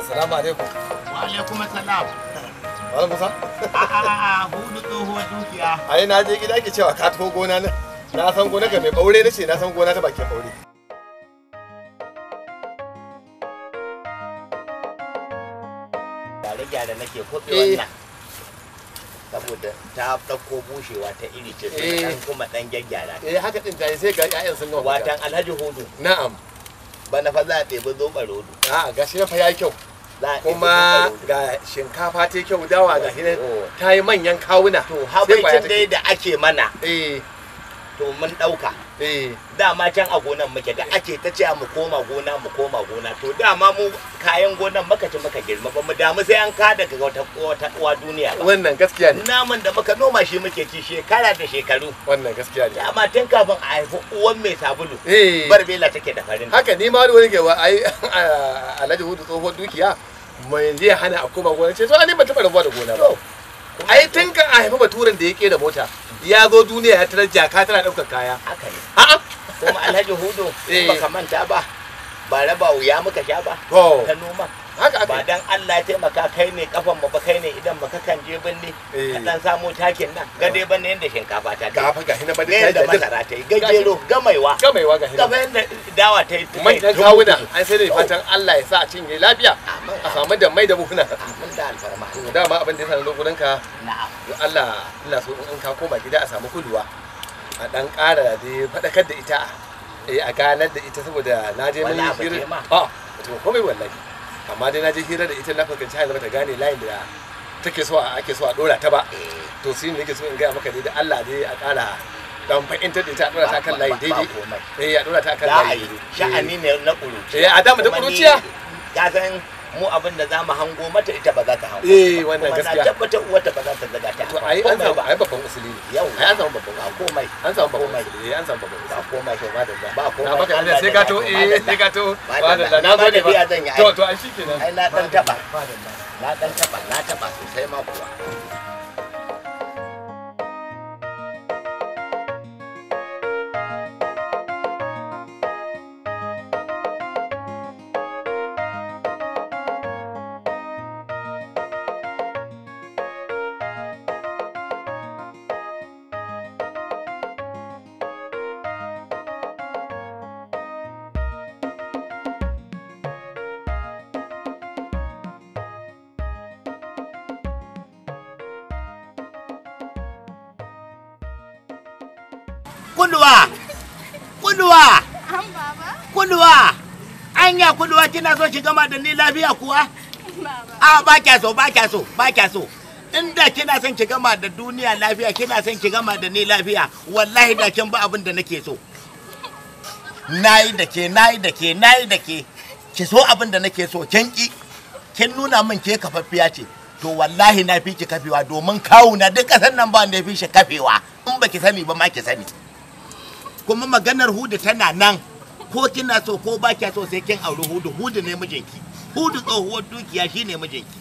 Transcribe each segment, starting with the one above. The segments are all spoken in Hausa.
Assalamu alaikum. Wa alaikum assalam. Malam Musa? A'a hudu tsohuwar dukiya. Ai na je gida ke cewa ka taho gona na. Na san gona ka mai ɓaure na ce na san gona ta bakin ɓaure. Gyare-gyare nake kuɗe Eh. wannan. Saboda ta ɗauko bushewa ta iri ce Eh. dan kuma ɗan gyaggyara. Eh haka din ta yi sai ga ƴaƴan sun gama. fita. Watan Alhaji Hudu Na'am. bana fa za a ɗebi zoɓa rodo. A'a gashi na fa yayi kyau. Za a ɗebi Kuma zoɓa rodo. ga shinkafa ta yi kyau dawa ga hinan Oh. ta yi manyan kawuna. To Sai kwaya habaicin dai take. da ake mana Eh to mun ɗauka. eh Dama can a gonan muke da ake ta cewa mu koma gona mu koma gona to dama mu kayan gonan muka ci muka girma ba mu damu sai an ka daga wata wata uwa duniya ba. wannan gaskiya ne. Naman da muka noma shi muke ci shekara da shekaru. Wannan gaskiya ne. Dama tun kafin a haifi uwan mai sabulu. Eh Barbela take da farin. haka ni ma wani ke wa ai Alhaji Hudu tsohon dukiya mai yanzu ya hana a koma gona ce to ani ba taɓa rabuwa da gona ba. To, ai tun kan a haifi baturen da ya kera mota ya zo duniya ya tarar jaka tana ɗaukar kaya haka ne. a'a Kuma Alhaji Hudu Eh. baka manta ba. Ba raba wuya muka sha ba. to Ta noma. haka Ba aka dan Allah ya taimaka kai ne kafan mu ba kai ne idan baka kan je binne. Eh. Ka dan samu takin nan. Gade banne yanda shinkafa ta ga kai. fa ga hina ba Ne da yanda ta masara ta yi. Gajero gamaiwa. gamaiwa ga hina Kafa yanda dawa ta yi. manyan kawuna an sai da fatan Allah ya sa a cinye lafiya Amin. a samu da mai da buhuna Amin da alfarma. to dama abin da ya sanar gurin ka Na'am. don Allah ina so in ka koma gida a samu kuluwa a dan ƙara da faɗakar da ita eh a ganar da ita saboda na je mun Wala ba yi ce ma. hira a to komai wallahi amma dai na je hira da ita na fuskanci har ta gane layin da take so a ake so a dora ta ba Eh. to shi ne nake so in gaya maka dai da Allah dai a ƙara dan fahimtar da ita a dora ta kan layi Ba- ba- daidai ba komai. eh a dora ta kan Za a layi yi daidai. sha'ani ne na ƙuruciya. Eh, a dama da Kuma ni- ƙuruciya. Ka san mu abin da za mu hango mata ita ba za ta hango. Eh, ba. wannan Kuma gaskiya. na tabbatar uwarta ba za ta zaga ta. to ba ai an komai samu ba. ai babban usuli ne Yau. ai an samu babban Ba komai. an samu babban Komai. usuli eh an samu babban Ba usuli komai. to madalla Ba komai. na baka da Allah sai da ka ya to to, eh madalla. sai ka to Madalla. madalla na Ni ma gode tafiya ba zan yi, ai. to to ai shikenan Ai, na ɗan taɓa. madalla Na ɗan taɓa, na taɓa sosai ma kuwa. Kuduwa! Kuduwa! An baba? Kuduwa! Anya kuduwa kina so ki gama da ni lafiya kuwa? Baba. A ba kya so, ba kya so, ba kya so. Inda kina son ki gama da duniya lafiya, kina son ki gama da ni lafiya, wallahi da kin ba abin da nake so. Nayi da ke, nayi da ke, nayi da ke. Ki so abin da nake so, kin ki. Kin nuna min ke kafaffiya ce. To wallahi na fi ki kafewa domin kawuna duk ƙasar nan ba wanda ya fi shi kafewa. In ba ki sani ba ma ki sani. Kuma maganar hudu tana nan. Ko kina so ko ba kya so sai kin auri hudu, hudu ne mijinki. Hudu tsohuwar dukiya shine mijinki.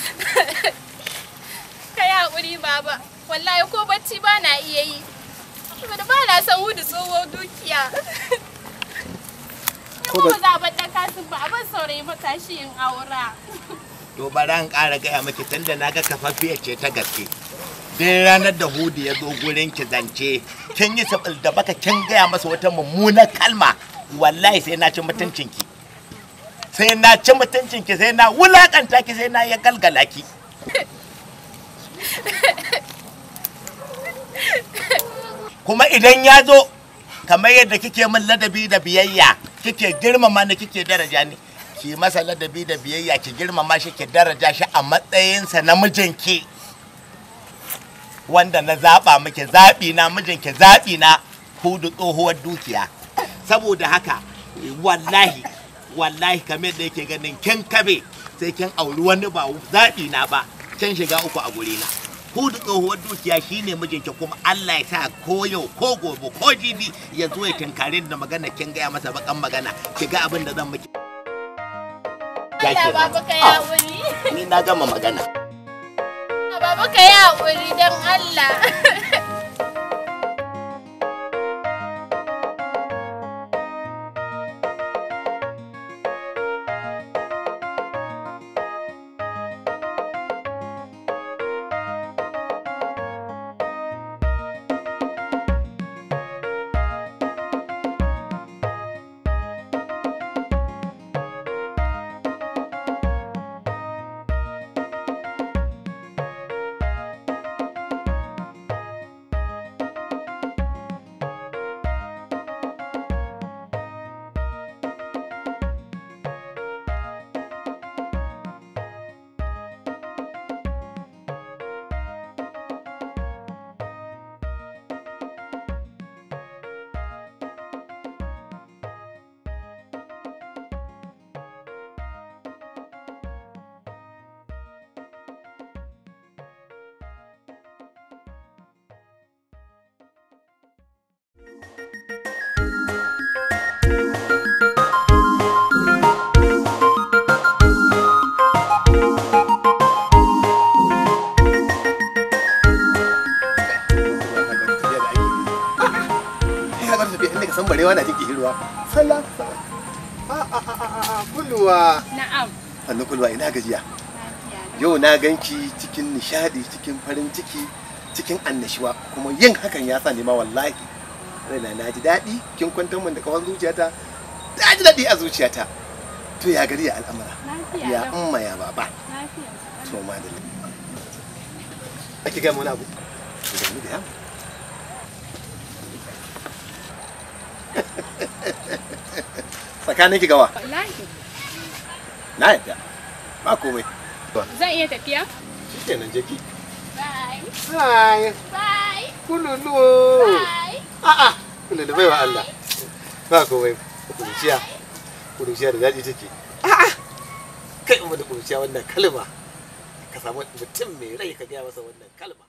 Ka yi haƙuri baba. Wallahi ko bacci ba na iya yi. Saboda ba na son hudu tsohuwar dukiya. Ko Ko ba- ba za a bar ɗan kasin ba, abin saurayi matashi in aura. To bari an ƙara gaya miki tunda na ga kafaffiyar ce ta gaske. Duk ranar da Hudu ya zo gurin ki zance, kin yi sabil da baka kin gaya masa wata mummunar kalma, wallahi sai na ci mutuncinki. Sai na ci mutuncinki sai na wulakanta ki sai na ya galgala ki. Kuma idan ya zo, kamar yadda kike min ladabi da biyayya, kike girmama ni kike daraja ni. ki masa ladabi da biyayya ki girmama shi ki daraja shi a matsayinsa na mijinki wanda na zaɓa miki zaɓi na mijinki zaɓi na hudu tsohuwar dukiya saboda haka wallahi wallahi kamar da yake ganin kin kabe sai kin auri wani ba zaɓi na ba kin shiga uku a gurina hudu tsohuwar dukiya shine mijinki kuma Allah ya sa ko yau ko gobe ko jibi ya zo ya tinkare da magana kin gaya masa bakan magana ki ga abin da zan miki Ya Allah kenan. baba ka yi Ah. haƙuri. ni na gama magana Baba ka yi haƙuri don Allah. salasa a a a a a kulluwa Na'am. sannu kulluwa ina gajiya Lafiya. yau na ganki cikin nishadi cikin farin ciki cikin annashuwa kuma yin hakan ya sa ma wallahi raina na ji daɗi kin kwantar min da kawar zuciyata ta ji daɗi a zuciyata to ya gari ya al'amura Lafiya. ya lau. umma ya baba Lafiya. to madalla ake gaya mana abu da mu da yamu tsakanin ki gawa Wallahi. na yadda ba komai Zan iya tafiya? shi kenan je ki Bye. Hai, Bye. kululu. Bye. A'a, kululu baiwa Allah. Ba komai, kuruciya. Kuruciya da daɗi take. A'a, kai umma da kuruciya wannan kalma. Ka samu mutum mai rai ka gaya masa wannan kalma.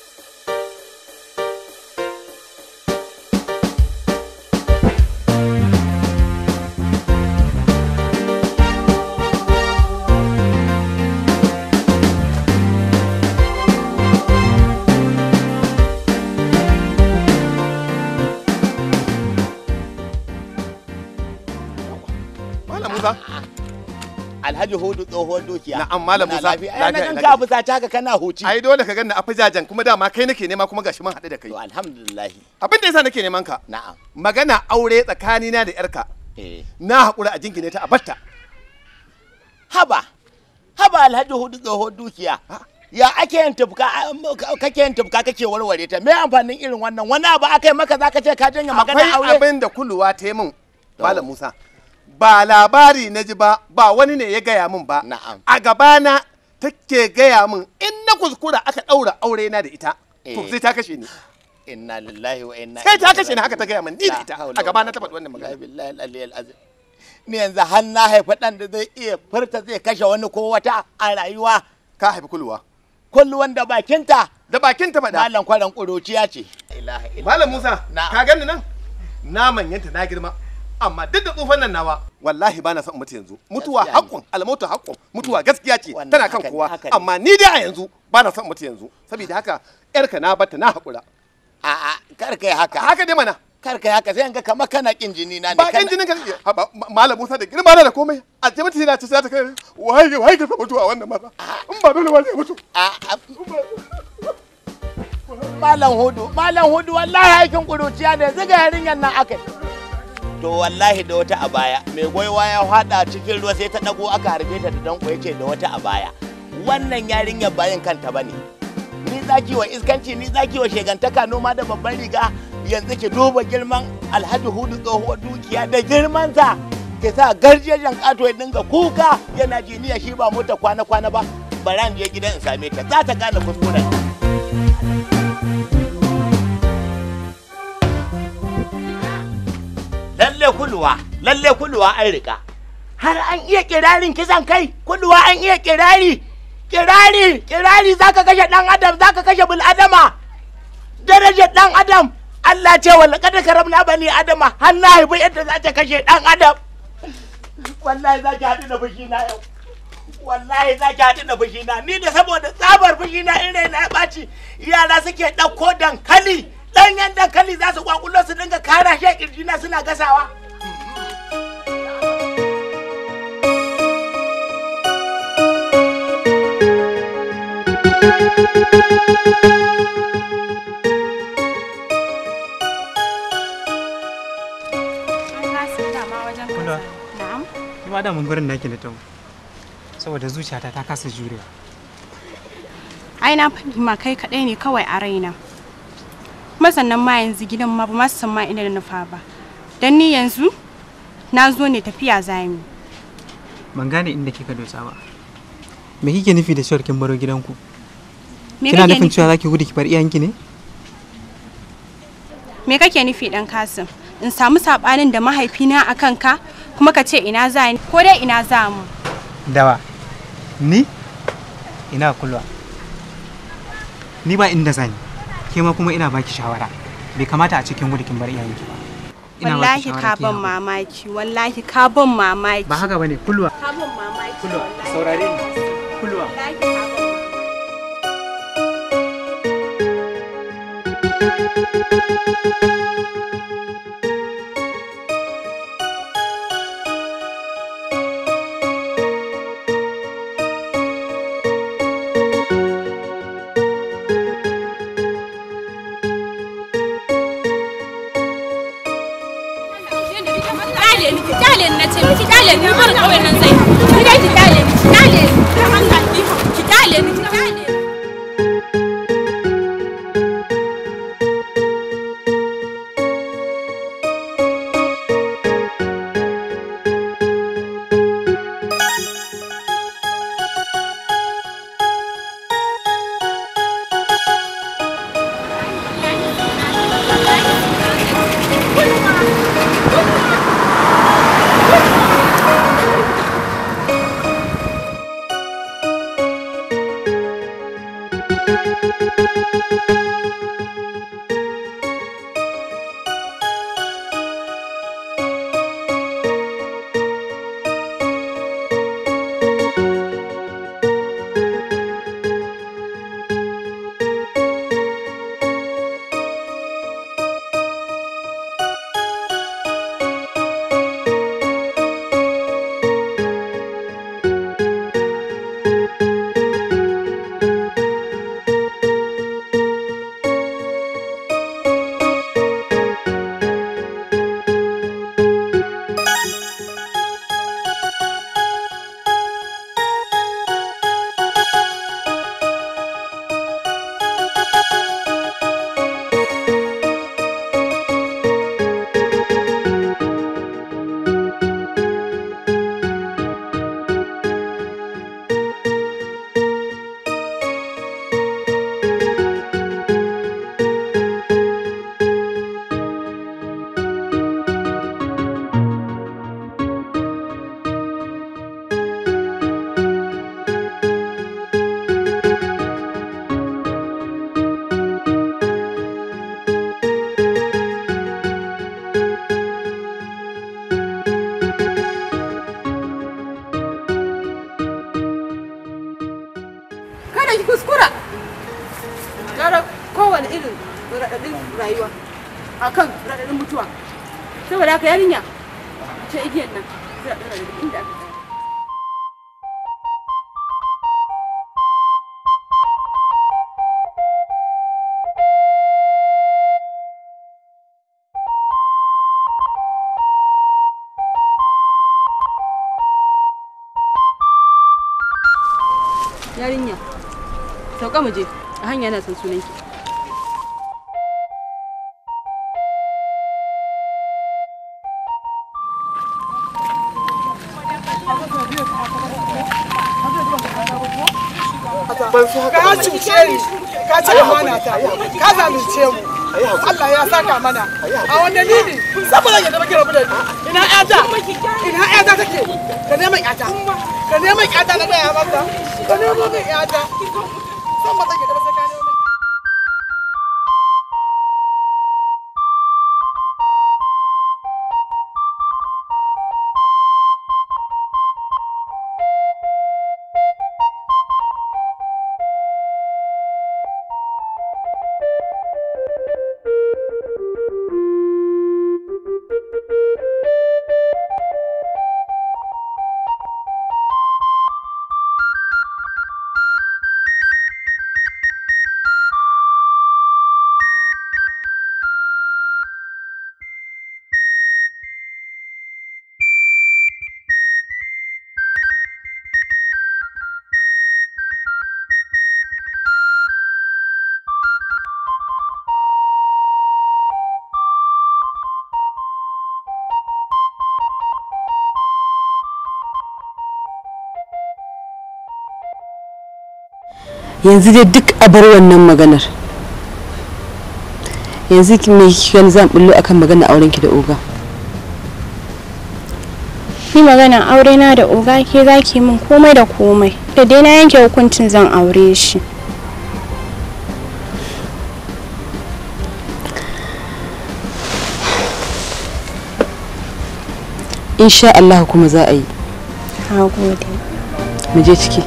Malam Musa. Alhaji Hudu tsohuwar dukiya. Na'am, Malam Muna Musa. lafiya. Ai, na Lafiya, ganka lafiya. abu ta haka kana huci. Ai dole ka ganni a fajajen kuma dama kai nake nema kuma gashi mun haɗu da kai. To alhamdulillah. Abin da yasa nake neman ka. Na'am. Magana aure tsakanina da yarka. Eh. Na haƙura a jingine ta a batta. Haba. Haba Alhaji Hudu tsohuwar dukiya. Ya ake yin tufka kake yin tufka kake warware ta me amfanin irin wannan wani abu aka yi maka zaka ce ka janye magana akwai aure abin da kuluwa ta yi min malam musa ba labari na ji ba ba wani ne ya gaya min ba Na'am. a gabana take gaya min in na kuskura aka ɗaura aure na da ita to Eh. sai ta kashe ni inna lillahi wa inna sai ta ilaihi kashe ni haka ta raji'un. gaya min ni da La ita haula a gabana wala ta faɗi wannan quwwata magana illa billahi al-aliyyil azim ni yanzu har na haifi ɗan da zai iya furta zai kashe wani ko wata a rayuwa ka haifi kuluwa kullu wanda bakinta da bakin ta faɗa malam kwaran ƙuruciya ce ilaha illa malam musa Na'am. ka gani nan na manyanta na girma amma duk da tsufan nan nawa wallahi ba na son mutu yanzu mutuwa Gaskiya ne. haƙƙun almautu haƙƙun mutuwa gaskiya ce Wannan tana kan haka ne, kowa haka ne. amma ni dai a yanzu ba na son mutu yanzu saboda haka yarka na bata na haƙura a a kar kai haka haka dai mana kar kai haka sai in ga kamar kana kin jini na ne ba kana- kan jinin ka ha, ba- ma- malam Musa da girma na da komai a ce mutu yana ce za ta kai waye waye ka mutu a wannan masa in ba dole ba zai mutu a a- malam hudu malam hudu wallahi aikin ƙuruciya ne ziga yarinyar nan akai to wallahi da wata a baya mai gwaiwa ya hada cikin ruwa sai ta dago aka harbe ta da danko yace da wata a baya wannan yarinyar bayan kanta bane ni zaki wa iskanci ni zaki wa shegantaka noma da babban riga yanzu ki duba girman alhaji hudu tsohuwar dukiya da girmansa ki sa garjejen kato ya dinga kuka yana jiniya shi ba mota kwana-kwana ba bara in je gidan in same ta za ta gane kuskuren lalle kuluwa lalle kuluwa an rika har an iya kirarin kisan kai kuluwa an iya kirari kirari kirari zaka kashe dan adam zaka kashe bil adama darajar dan adam Allah ce wala kada karamna bani adama har na haifi yadda za ta kashe dan adam wallahi za ki haɗu da fushi na yau wallahi za ki haɗu da fushi na ni da saboda tsabar fushi na in raina ya ɓaci yara suke ɗauko dankali ɗanyen dankali za su kwakulo su dinga kara shi a ƙirjina suna gasawa An kasa dama wajen Kula. kaza. Na'am. Ni ma damun gurin nake na taho. Saboda zuciyata ta kasa jurewa. Ai na faɗi ma kai kaɗai ne kawai a raina. Kuma sannan ma yanzu gidan ma ba ma su san ma ina da nufa ba. Dan ni yanzu na zo ne tafiya zami. Ban gane inda kika dosa ba. Me kike nufi da cewar kin baro gidanku? Me Kina kake nufin nufi? cewa zaki gudu ki bar iyayenki ne? Me kake nufi dan Kasim? In samu sabanin da mahaifina a kanka kuma ka ce ina za ni ko dai ina za mu. Dawa. Ni? Ina kulwa. Ni ba inda zani. Ke ma kuma ina baki shawara. Bai kamata a cikin gudu kin bar iyayenki ba. Ina baki Wallahi shawara ka ki ban haƙuri. mamaki, wallahi ka ban mamaki. Ba haka bane kulwa. Ka ban mamaki. Kulwa, wallahi. saurare ni. Kulwa. Wallahi ka ban mamaki. kyale ni ki kyale ni nace ki kyale ni har kawai nan zai ki dai ki kyale ni ki kyale ni dan Allah ki ki kyale ni ki kyale ni kada ki kuskura gara kowane irin raɗaɗin rayuwa akan raɗaɗin mutuwa saboda haka yarinya ce igiyar nan sai a ɗora daga inda aka tsaya yarinya sauka mu je a hanya na san sunanki ka cuce ni ka ci amana ta ka zalunce mu Allah ya saka mana a wanda ni ne saboda ya zama kira mu da ni ina ƴata ina ƴata take ka neman ƴata ka neman ƴata na gaya maka ka nemo min ƴata san ba take da ba sai ka nemo min yanzu dai duk a bar wannan maganar yanzu ki me kika zan bullo akan magana auren ki da oga Ni maganan aure na da oga ke zaki min komai da komai. Da dai na yanke hukuncin zan aure shi. insha Allah kuma za a yi Na gode. mu je ciki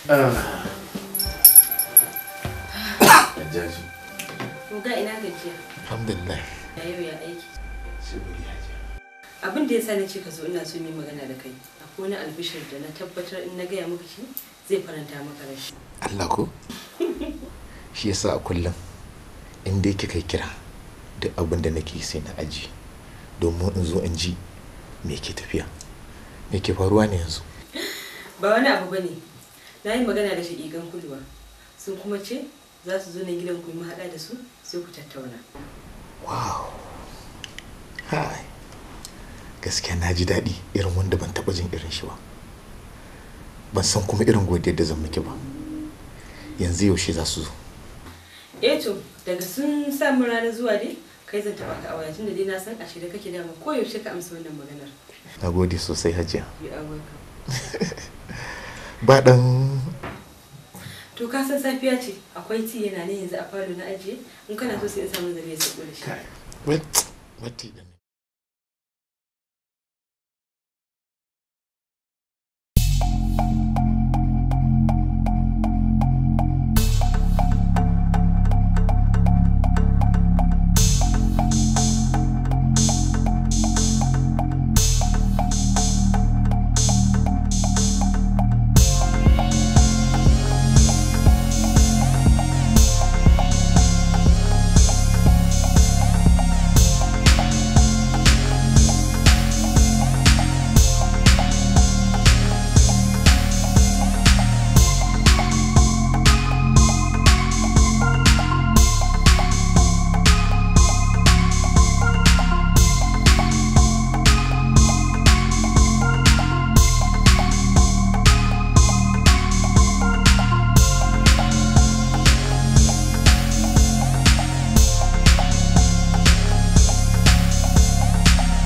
Hajjaju. Ko ga ina gajiya. Alhamdulillah. Ya yau ya aiki. Sai godiya Hajiya. Abin da ya sa na ce ka zo ina so mu yi magana da kai. Akwai wani albishir da na tabbatar in na gaya maka shi zai faranta maka rashi. Allah ko? Shi yasa a kullum in dai kika kira duk abin da nake sai na aji domin in zo in ji me ke tafiya. Me ke faruwa ne yanzu? Ba wani abu bane. Na yi magana da shaƙiƙan kulwa. Sun kuma ce za su zo na gidan ku yi mahaɗa da su sai ku tattauna. Wow. Hai. Gaskiya na ji daɗi irin wanda ban taɓa jin irin shi ba. Ban san kuma irin godiyar da zan miki ba. Yanzu yaushe za su zo. Eh to daga sun samu ranar zuwa dai kai zan taɓa ka a waya tunda dai na san a shirye kake dama ko yaushe ka amsa wannan maganar. Na gode sosai hajiya. You are welcome. Ba ɗan To ka san safiya ce akwai ti yana nan yanzu a falo na ajiye in kana so sai in samu zare ya sako da shi. Wait, wait ɗin.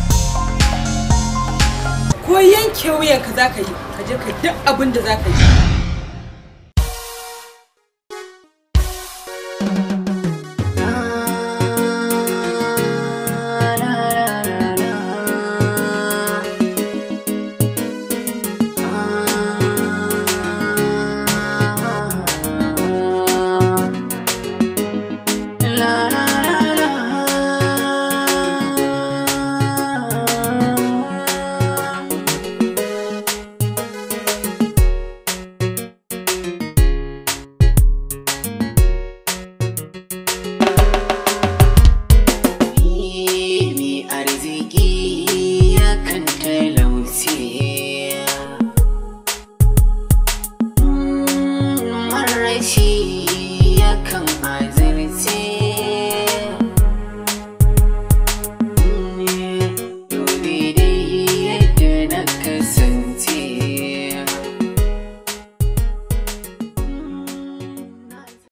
Ko yanke wuyanka za ka yi ka je ka duk abin da za ka yi.